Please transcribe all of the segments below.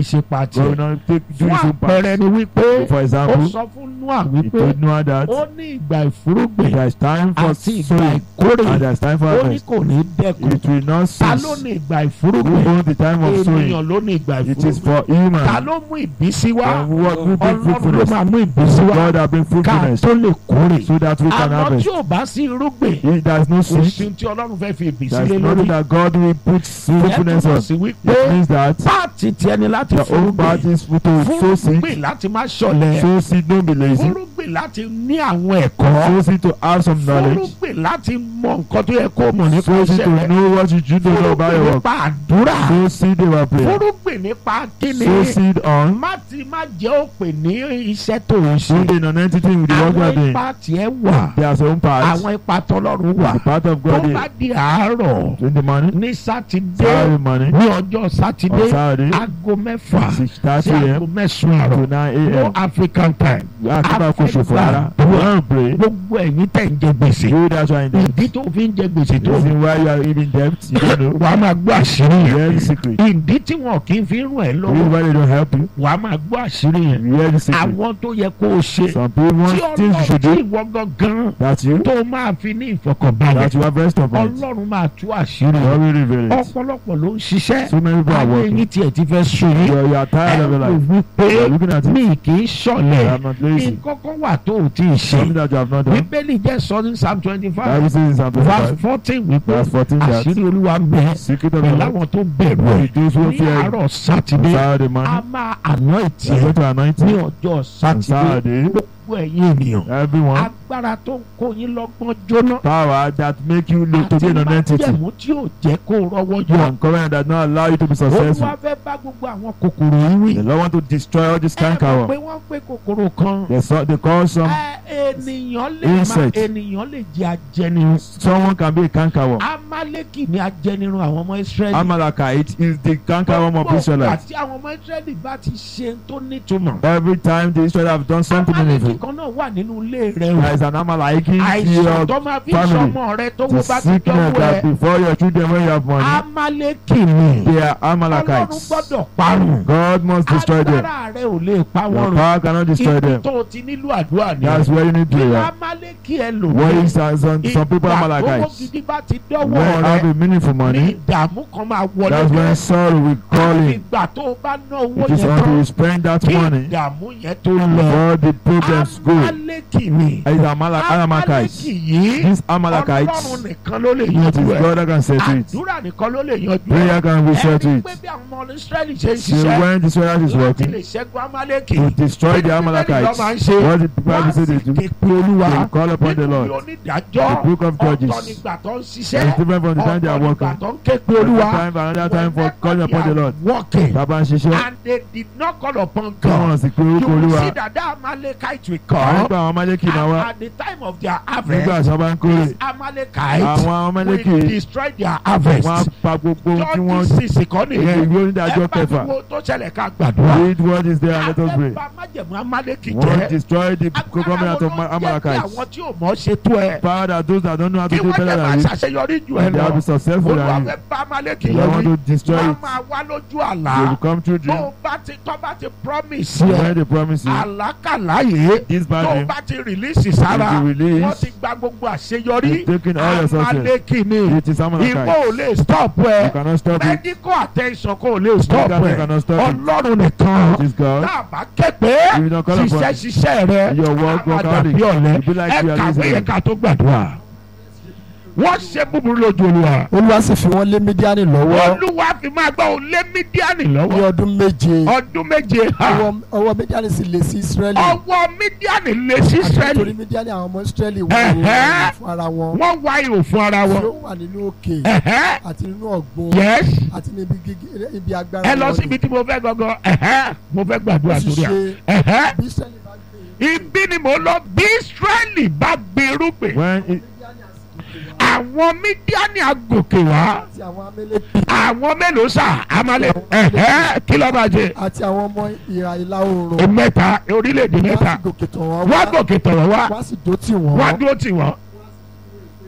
ṣe pàtì God will not take do fún his own part. àpẹẹrẹ ni wípé For ó example, sọ fún Noah he wípé told Noah that ó ní ìgbà ìfúrúgbìn there is time for àti ìgbà sowing ìkórè and there is time for ó ní harvest. kò ní dẹ́kun It will not ta ló cease. ní ìgbà Who ìfúrúgbìn owns the time of sowing? ènìyàn ló ní ìgbà It is ìfúrúgbìn for ta human. ló mú ìbísí wá And what will bring Ọlọ́run ló fruitfulness? máa mú ìbísí wá God has been ká fruitfulness tó lè kórè so that we can àmọ́ harvest. tí ò bá sí irúgbìn If there is no kò sí seed, tí Ọlọ́run fẹ́ fi ìbísí there lé is lórí nothing that God will put ìyẹn fruitfulness túmọ̀ on. sí wípé It means that páàtì tiẹ̀ ni láti the own part fúrúgbìn is to sow seed, fúrúgbìn láti má ṣọ̀lẹ sow seed, don't be lazy. fúrúgbìn láti ní àwọn ẹ̀kọ́ Sow seed to have some knowledge. fúrúgbìn láti mọ nǹkan tó yẹ kó mọ̀ nípa Sow seed iṣẹ́ to rẹ̀ know what you should do about fúrúgbìn your work. nípa àdúrà Sow seed about prayer. fúrúgbìn nípa kíni Sow seed on. má ti má jẹ́ òpè ní iṣẹ́ tó ń ṣe Sow the non-entity with the work you are àwọn doing. ipa tiẹ̀ wà There are some parts. àwọn ipa tọ́lọ́run wà The part of tó God bá is di àárọ̀ in the morning, ní sátidé Saturday morning, ní ọjọ́ sátidé on Saturday, aago mẹ́fà 6:30 sí aago a.m. mẹ́sàn-án to àárọ̀ 9 no a.m. African time Akaba kò ṣòfò rárá. We wan pray. gbogbo ẹ̀yin tẹ̀ ń jẹ gbèsè You that you are in debt. ìdí tó fi ń jẹ gbèsè tó The reason why you are even debt, you don't know. wàá máa gbọ́ àṣírí You hear yẹn the secret. ìdí tí wọn kì í fi ràn ẹ́ The reason lọ́wọ́ why they don't help you. wàá máa gbọ́ àṣírí yẹn You hear the secret. àwọn tó yẹ kó o ṣe Some people tí want things you ọlọ́run should tí do. ìwọ gangan That's you. tó máa fi ní ìfọkànbalẹ̀ That you have rest of it. ọlọ́run máa tú àṣírí God yẹn will reveal it. ọ̀pọ̀lọpọ̀ ló ń ṣiṣẹ́ So many people are àwọn working. eyín tiẹ̀ ti fẹ́ sùn yín You are, you are tired of your ẹ life. wò wípé You are looking at it. mi kì í You ṣọ̀lẹ̀ are not lazy. nǹkan kan wà tó o ti ṣe Something that you have not done. bíbélì jẹ́ sọ ní psalm twenty Bible five says in Psalm verse 25, fourteen wípé verse 14 that àṣírí olúwa ń bẹ secret of the pẹ̀lú Lord àwọn tó bẹ̀rù ẹ̀ is those who ní fear àárọ̀ on sátidé Saturday a morning. máa àná You are ìtì going to anoint ní him ọjọ́ on sátidé Saturday. gbogbo ẹ̀yin ènìyàn Everyone. agbára tó ń kó yín lọ́gbọ́n jóná Power that make you look to be àti an entity. májẹ̀mú tí ò jẹ́ kó rọ́wọ́ yọ And covenant that not allow you to be successful. olúwa fẹ́ bá gbogbo àwọn kòkòrò yìí wí The Lord want to destroy all this ẹ mọ̀ canker. pé wọ́n pé kòkòrò kan They, saw, they call some ẹ ènìyàn lè máa Insect. ènìyàn lè jẹ ajẹnirun someone can be a cankerworm. amaleki ni ajẹnirun àwọn ọmọ israẹli Amalekite is the cankerworm of Israelites. àti àwọn ọmọ israẹli bá ti ṣe tó nítumọ̀ Every time the Israelites have done something amaleki meaningful, kan náà wà nínú ilé rẹ there o is an Amalekite in àìsàn your tó máa fi family. sọmọ rẹ tó the wọ́n bá ti sickness dánwó that ẹ before your children when you have money, amaleki ni they are ọlọ́run Amalekites. gbọ́dọ̀ parun God must destroy them. agbára rẹ ò lè pa Your wọ́n run power cannot destroy ibi them. tó o ti nílò àdúrà ni That's where you need kí prayer. amaleki ẹ lò Where ní is some, some some people ìgbà tó Amalekites? gidi bá ti When dọ́wọ́ have rẹ a meaningful ní money, ìdààmú kan máa wọlé that's when dé sorrow will call àfi in. ìgbà tó o bá ná owó It is yẹn until tán you spend that kí money ìdààmú yẹn tó lọ before the problems go. amaleki ni It is Amale- amaleki Amalekites. yìí These ọlọ́run Amalekites, nìkan ló lè it is yanjú ẹ̀ God that can settle it. àdúrà nìkan ló lè yanjú ẹ̀ Prayer can be ẹni settled pé it. bí àwọn ọmọ israẹli ṣe ń See, ṣiṣẹ́ when the Israelites is láti working lè ṣẹ́gun amaleki to destroy the Bíbélì ló Amalekites, máa ń ṣe what did the Bible wọ́n say sì they do? ké pe olúwa They call upon the nínú Lord. onídàájọ́ The book of Judges. ọ̀tọ̀ nígbà tó ń It's ṣiṣẹ́ different from the time they are ọ̀tọ̀ nígbà working. tó ń ké pe Another olúwa time, another time for calling upon the Lord. working Bàbá ń ṣiṣẹ́. and they did not call upon Kí wọ́n God sì pé you orúkọ will Olúwa. see that that amalekite will Àwọn come nípa àwọn Amaleki máa and wá. at the time of their Nígbà harvest tí wọ́n bá ń kórè. these amalekite Àwọn Amaleki will destroy their harvest wọ́n á pa gbogbo ohun tí wọ́n jọ́ọ̀dì sísì kan èyí nìyẹn ìwé onídàájọ́ ẹ bá kẹfà. wo tó ṣẹlẹ̀ ká gbàdúrà Read what is there and let us pray. abẹ́bà májẹ̀mú amaleki Wọ́n jẹ́ destroy the agbára covenant wo of ló ń jẹ́ kí Amalekites. àwọn tí ò mọ̀ ṣe tó ẹ Power that those that don't know how kí to do wọ́n better jẹ́ máa than you, ṣàṣeyọrí jù ẹ they lọ will be successful olúwa than fẹ́ you. bá amaleki They yẹn want wí to destroy wọ́n it. máa wá lójú They àlá will come through tó dream. o bá ti tó bá ti promise When yẹ they promise you àlákàlà yìí this tó bad o dream, bá ti release sára If you release, wọ́n ti gba gbogbo àṣeyọrí they've taken all your success. amaleki ni It is ìwọ ò Amalekites. lè stop You ẹ cannot stop it. medical attention kò lè stop Medical ẹ cannot stop it. ọlọ́run nìkan It is God. dábàá kẹ́pẹ́ If you don't call upon ṣiṣẹ́ ṣiṣẹ́ rẹ Your work, work àmàdà hard. bí ọ̀lẹ́ You be like ẹ you are kàwé lazy. yẹn ká tó gbàdúrà wọ́n ṣe búburú lójú olúwa olúwa sì fi wọ́n lé mídíánì lọ́wọ́ olúwa fi máa gbọ́ òun lé mídíánì ní lọ́wọ́ ọdún méje ọdún méje ha ọwọ́ ọwọ́ mídíánì sì lé sí israẹli ọwọ́ mídíánì lé sí àti nítorí israẹli mídíánì àwọn ọmọ israẹli wọ́n Ẹ̀hẹ́. wọ́n fún ara wọn wọ́n wá ihò fún ara tí wọn ó wà nínú òkè Ẹ̀hẹ́. àti nínú ọ̀gbun yes àti níbi gígé ibi agbára ẹ lọ wọn síbi tí mo fẹ́ gangan Ẹ̀hẹ́. mo fẹ́ gbàdúrà ó sì sórí à ṣe Ẹ̀hẹ́. bí israẹli bá gbé ibi ni mo lọ bí israẹli bá gbé irúgbìn When it, àwọn mídíánì agòkè wá àti àwọn amẹ́lẹ́kì àwọn mélòó sà amalẹ ẹhẹ kí ló bá jẹ àti àwọn ọmọ ìhà ìlà oòrùn mẹ́ta orílẹ̀-èdè wọ́n mẹ́ta sì gòkè tọ̀ wọ́n wá gòkè tọ̀rọ̀ wá wọ́n sì dó tì wá wọ́n dúró tì wọ́n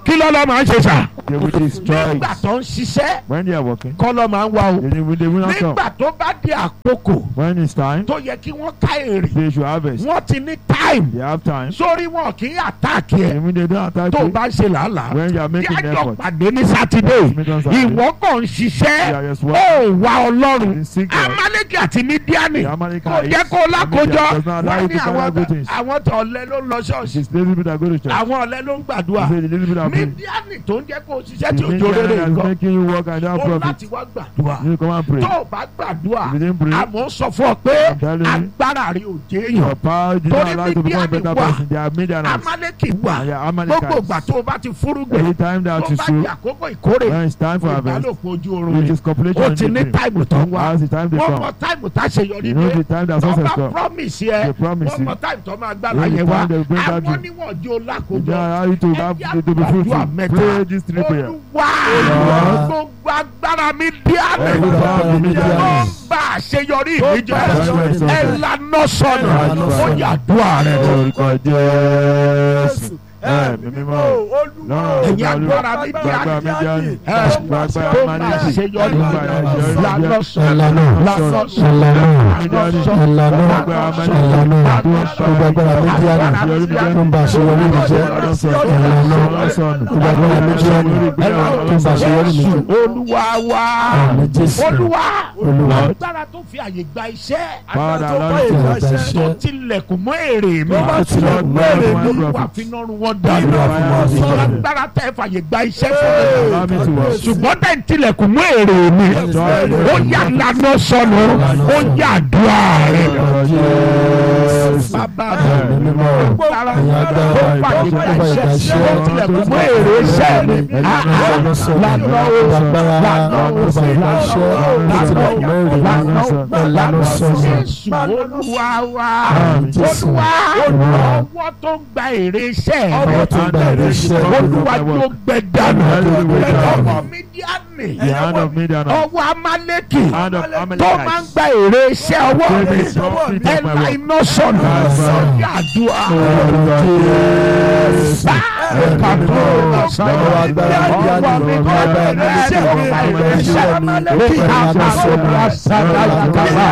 kí lọ́lọ́ máa ń ṣe sà. They will destroy nígbà it. tó ń ṣiṣẹ́ When they are working, kọ́lọ́ máa ń wá o. they will, they will not come. nígbà tó bá di àkókò When it's time, tó yẹ kí wọ́n ká èrè they should harvest. wọ́n ti ní time They have time. sórí wọn kì í àtàkì ẹ̀ And when they don't attack tó you, bá ń ṣe làálàá when you are making yájọ effort, pàdé ní sátidé meet on Saturday. ìwọ kàn ń you ṣiṣẹ́ are just ó working. wá ọlọ́run In secret, amaleki àti mídíánì the kò Amalekites, jẹ́ kó lákòjọ does not allow wọ́n you ní to carry àwọn out good things. àwọn tó ọ̀lẹ ló ń lọ It ṣọ́ọ̀ṣì is lazy people that go to church. àwọn ọ̀lẹ ló ń gbàdúrà They say the lazy people that pray. mídíánì tó ń jẹ́ kó ṣiṣẹ́ The tí òjò Midianites rere that is nǹkan making you work and don't ó have profit. láti wá gbàdúrà You come and pray. tó o bá gbàdúrà If you didn't pray, àmọ́ sọ fún ọ pé I'm telling you, agbára rí òjé èèyàn your power did Torí not allow you to become a Midiani better wà. person. They are Midianites. amaleki wà And they are gbogbo ìgbà Amalekites. tó o bá ti fúrúgbìn Every time that tó you bá sow, di àkókò ìkórè when it's time for harvest, ìbálòpọ̀ ojú oorun it rẹ̀ is copulation ó in ti the ní dream. táìmù tó ń wá As the time they wọ́n come, mọ táìmù tá a ṣe yọrí you know dé the time that tó success bá come. promise yẹ They promise wọ́n you. mọ táìmù tó máa gbára When the yẹn wá time they bring that àwọn dream. níwọ̀n di They olákòjọ don't allow you to have Ẹja to be gbàdúrà fruitful. mẹ́ta. Pray these three prayers. olúwa Lord. gbogbo agbára mi dí àná Every power of Midian. tó ń bá àṣeyọrí mi jẹ́ Judgment ẹ success. lànà sọnù Ẹ lànà ó sọnù. yàdúrà rẹ Orúkọ Jésù. Ẹ̀mí mímọ́. Lọ́rùn ẹ̀yin agbára mi dí gbàgbà àná Midiani. ẹ Gbàgbà tó ń bá Amaleki. àṣeyọrí mi Gbàgbà jẹ́ àṣeyọrí lànà mi jẹ́. sọnù Lànà lànà sọnù. sọnù Midiani. Ìlànà Gbàgbà Amaleki. ìlànà Tó ń gbogbo agbára Mídíánì àṣeyọrí mi jẹ́. tó ń ba àṣeyọrí mi jẹ́ Lọ́nà sọnù. ìlànà Lọ́nà sọnù. gbogbo agbára Mídíánì tó ń ba àṣeyọrí mi jẹ́ olúwa wa Àmín Jésù. olúwa Olúwa. agbára tó fi àyè gba iṣẹ́ Father, Tó Lord, bá to ìgbà us. iṣẹ́ tó tilẹ̀kùn mọ́ èrè mi Tó bá Lord, tilẹ̀kùn mọ́ Lord, èrè my mi. olúwa prophet. fi nọ́run wọn dànù Lord, my prophet. agbára tẹ́ fàyè gba iṣẹ́ fún mi Allow me to work. ṣùgbọ́n tẹ̀ ń tilẹ̀kùn mọ́ èrè mi ó yà lànà sọnù ó yà dùà rẹ̀ bàbá Ẹ̀mí mi mímọ́ agbára ẹ̀yin agbára tó fàyè gba tó bá ìgbà iṣẹ́ iṣẹ́ ó tilẹ̀kùn mọ́ èrè iṣẹ́ mi ìlànà sọ̀rọ̀ lànà gbogbo agbára lànà tó bá ìgbà iṣẹ́ tó tilẹ̀kùn mọ́ èrè mi ìlànà sọ̀rọ̀ Jésù olúwa wa Àmín Jésù. olúwa ọwọ́ tó ń gba èrè iṣẹ́ ọwọ́ tó ń gba èrè iṣẹ́ olúwa tó gbẹ dànù Hallelujah. ọwọ́ mídíánì The hand of Midian. ọwọ́ amálẹ́kì Hand of tó máa ń Amalekites. gba èrè iṣẹ́ ọwọ́ mi Give me profit of my ẹ̀la work. iná sọ̀nù Yes, sir. sọ́jà àdúrà Orúkọ Jésù. kàtó Lọ́wọ́ agbára Mídíánì ọwọ́ mi tó lọ́wọ́ gba agbára èrè iṣẹ́ Mídíánì ọwọ́ lọ́wọ́ èrè iṣẹ́ agbára amálẹ́kì Mídíánì àmàlùmá sàdáyàkàbà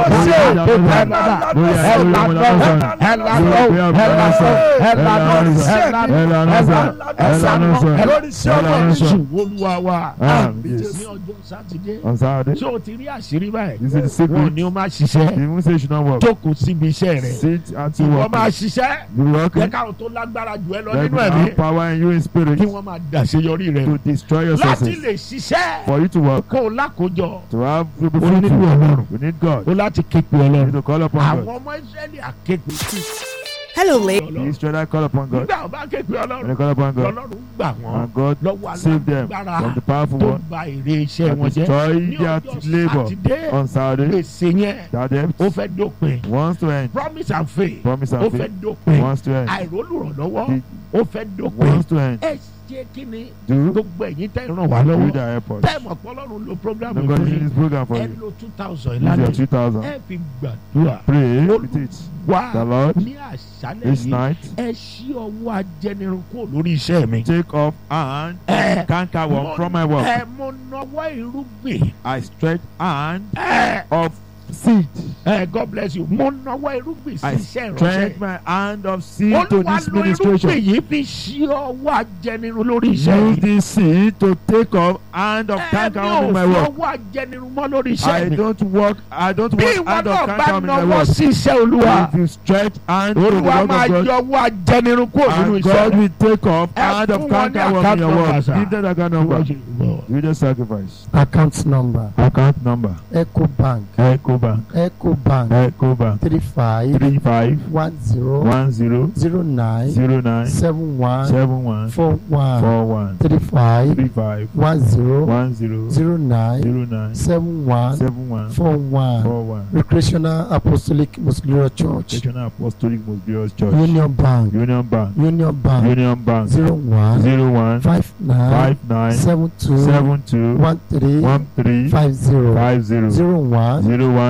olúwa wa Amen. ní ọjọ́ sátidé On Saturday, tí o ti rí àṣírí báyìí this is the wọn secret. ni o máa The ṣiṣẹ́ moon says you should not work. jókòó síbi iṣẹ́ rẹ̀ Sit at wọ́n your máa work. ṣiṣẹ́ You work. jẹ́ káwọn tó lágbára jù ẹ lọ Let nínú me ẹ̀mí have power in you in spirit kí wọ́n máa dàṣeyọrí rẹ̀ to destroy your láti success. lè ṣiṣẹ́ For you to work, kó o lákòjọ to have to be o nílò fruitful, ọlọ́run you need God. o láti képe You need ọlọ́run to call upon àwọn God. ọmọ israẹli àképe Hello, ladies. The Israelites call upon God. nígbà wọn bá képe When they ọlọ́run call upon God, lọ́lọ́run gbà wọ́n and God lọ́wọ́ save them alágbára from the powerful tó one ba èrè iṣẹ́ and wọn jẹ́ destroy ní their ọjọ́ labor sátidé on Saturday. gbèsè yẹn That debt ó fẹ́ dópin wants to end. promise and faith Promise ó and fẹ́ faith dópin wants to end. àìrólùrànlọ́wọ́ ó fẹ́ dópin Wants to end. ẹ ṣe kí ni Do gbogbo ẹ̀yin tẹ́ ràn wá do lọ́wọ́ the airport. tẹ́ẹ̀mù ọ̀pọ̀lọ́run lo program No God yìí is this program for ẹ you. lo two thousand Use your ìlànà 2000. ẹ fi gbàdúrà Pray with it. wá The Lord, ní àṣálẹ̀ this yìí night, ẹ ṣí ọwọ́ ajẹnirun kúrò lórí iṣẹ́ mi. take off and ẹ canker worm from my work. ẹ mo nọwọ́ irúgbìn I stretch hand ẹ of seed. ẹ God bless you mo nọwọ́ irúgbìn sí I iṣẹ́ stretch ìránṣẹ́. my hand of seed to olúwa this lo irúgbìn ministration. yìí fi ṣí ọwọ́ ajẹnirun lórí iṣẹ́ Use mi. this seed to take off hand of ẹ canker mi worm ò in my fi work. ọwọ́ ajẹnirun mọ́ lórí I iṣẹ́ mi. don't work. I don't bí work ìwọ hand of náà bá canker worm in my nọwọ́ work. sí iṣẹ́ olúwa If you stretch hand to the olúwa work máa of God, yọ ọwọ́ ajẹnirun kúrò nínú and iṣẹ́ God mi. will take off Ẹ hand fún of wọn ní canker worm in account your number, work. sir. Give them the account number. You just sacrifice. account number Account number. ecobank Ecobank. ecobank Ecobank. three five Three five one zero one zero zero nine zero nine seven one seven one four one four one three five three five one zero one zero zero nine zero nine seven one seven one four one four one. recreational apostolic muscular church National Apostolic Mosbios Church. union bank Union Bank. union bank Union Bank. zero one Zero one five nine five nine seven two seven two one three one three five zero five zero zero one zero one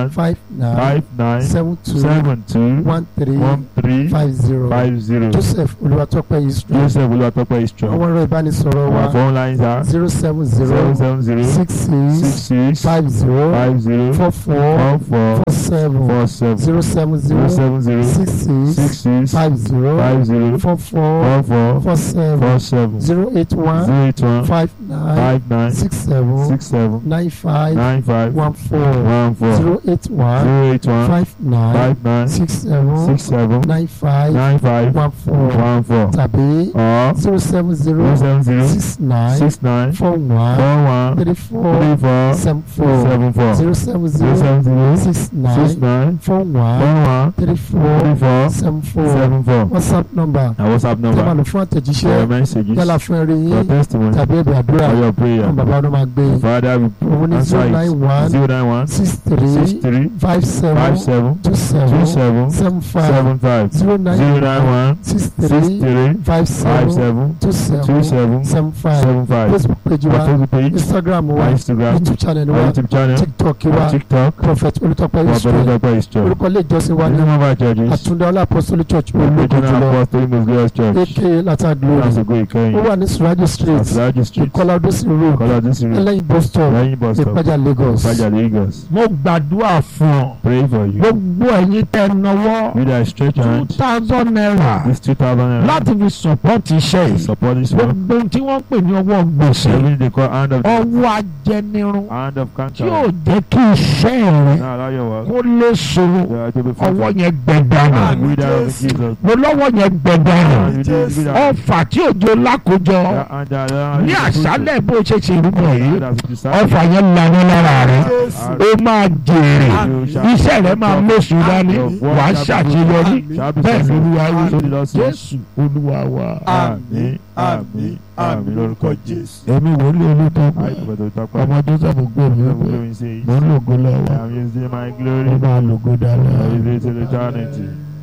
one five nine five nine seven two seven two one three one three five zero five zero. Joseph Olúwatópẹ́ Israel Joseph Olúwatópẹ́ Istro. àwọn ẹ̀rọ ìbánisọ̀rọ̀ Our wa phone lines are zero seven zero zero seven zero six six six six five zero five zero four four four four four seven four seven zero seven zero zero seven zero six six six six five zero five zero four four four four four seven four seven zero eight one zero eight one five nine five nine six seven six seven nine five nine five one four one four zero eight one zero eight one five nine five nine six seven six seven nine five nine five one four one four tàbí or zero seven zero zero seven zero six nine six nine four one four one three four three four seven four seven four zero seven zero zero seven zero six six nine nine four four one one three four three four seven four seven four. whatsapp number Our WhatsApp tẹ́ máa number lò fún for àtẹ̀jíṣẹ́ your messages yálà fún ẹ̀rí for yín testimony tàbí ẹ̀bẹ̀ àdúrà for your prayer. fún bàbá ọdún máa gbé Father, we òun ní answer zero nine it. one Zero nine one six six three three five seven five seven two two seven seven seven five seven five zero zero nine nine one six six three three five five seven seven two two seven seven seven five seven five. facebook page Our wa Facebook page, instagram wa our Instagram, youtube channel our wa YouTube channel, tiktok our wa TikTok, prophet olùtọ́pẹ́ our israel Brother Israel. orúkọ ilé ìjọsìn wa The ní name of our churches, àtúndá ọlá apostolic church ológun Regional jùlọ Apostolic Most Glorious Church. aka lata glory That's a good ó Ìkẹyìn. wà ní surajo street Asiraji Street, ìkọlá odòsí road Kọ́lá Dísìrì, ẹlẹ́yin bus stop lẹ́yìn bus stop, ìpájà lagos Ìpàjà Lagos. mo gbàdúrà fún ọ Pray for you. gbogbo ẹ̀yin tẹ́ náwó You that stretch your two hand, thousand naira this two thousand naira láti fi support iṣẹ́ yìí support this one. gbogbo ohun tí wọ́n pè ní ọwọ́ gbèsè Everything they call hand of ọwọ́ ajẹnirun hand of tí yóò cancer. jẹ́ kí iṣẹ́ rẹ Now allow your work. kó lè sọ̀rọ̀ You are to be ọwọ́ fruitful. yẹn gbẹ̀dánù And we that of Jesus. mo lọ́wọ́ yẹn gbẹ̀dánù You do- you that- ọfà tí òjò lákòjọ that- and that- that- ní that- àṣálẹ̀ bó ṣe ṣe rúbọ yìí that- that- that- ọfà yẹn lanú lára rẹ that- ó máa jèrè you shall- iṣẹ́ rẹ máa mọ̀sùn dání wàá ṣàṣeyọrí shall be bẹ́ẹ̀ successful. lolúwa wí So the Lord says, jésù olúwa wa. Àmín, àmín, àmín lórúkọ Jésù. èmi wòlíì olùtọ́kùn I pray to talk ọmọ about joseph gbé mi the wípé glory says, mo ń lògo lọ́wọ́ I am using my mo glory. máa lògo I dáadáa. will till eternity.